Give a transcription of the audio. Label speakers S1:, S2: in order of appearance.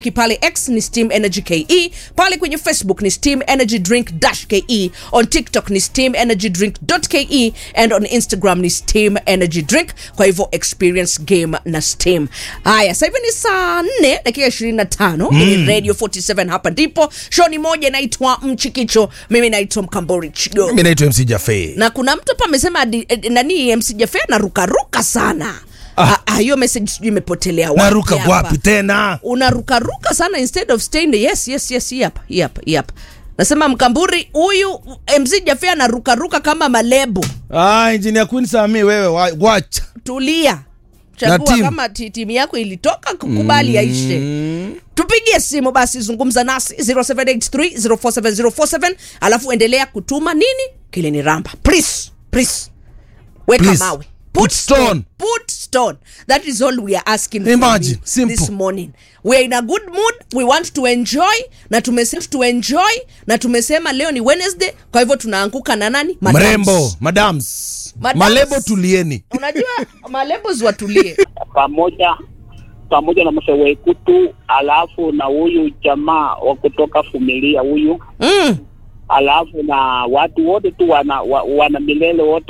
S1: pale x ni steam energy ke pale kwenye facebook ni steam energy drink dash ke on tiktok ni steam energy drink ke and on instagram ni steam energy drink kwa hivyo experience game na steam haya sasa hivi ni saa 4 dakika 25 mm. ni radio 47 hapa ndipo show ni moja inaitwa mchikicho mimi naitwa mkambori chigo
S2: mimi naitwa mc jafe
S1: na kuna mtu hapa amesema adi- eh, nani mc jafe anarukaruka sana Ah, ah, hiyo message sijui imepotelea wapi
S2: naruka
S1: hapa
S2: wapi tena
S1: unarukaruka sana instead of staying there. yes yes yes hii hapa hii hapa hii hapa nasema mkamburi huyu mz jafe anarukaruka kama malebo
S2: ah, engineer queen sami wewe wa- wacha
S1: tulia chagua
S2: timu.
S1: kama ti- timu yako ilitoka kukubali yaishe tupigie simu basi zungumza nasi 0783047047 alafu endelea kutuma nini kile ni ramba please please weka
S2: Please.
S1: mawe
S2: Put stone.
S1: put stone that is all we are asking from
S2: Imagine,
S1: you
S2: simple.
S1: this morning we are in a good mood we want to enjoy na tumesema to enjoy na tumesema leo ni wednesday kwa hivyo tunaanguka na nani Madams.
S2: mrembo madams
S1: Madams.
S2: malebo tulieni
S1: unajua malebos watulie
S3: pamoja pamoja na mzee Wekutu, alafu na huyu jamaa wa kutoka familia huyu,
S1: mm.
S3: alafu na watu wote tu wana, wa, wana milele wote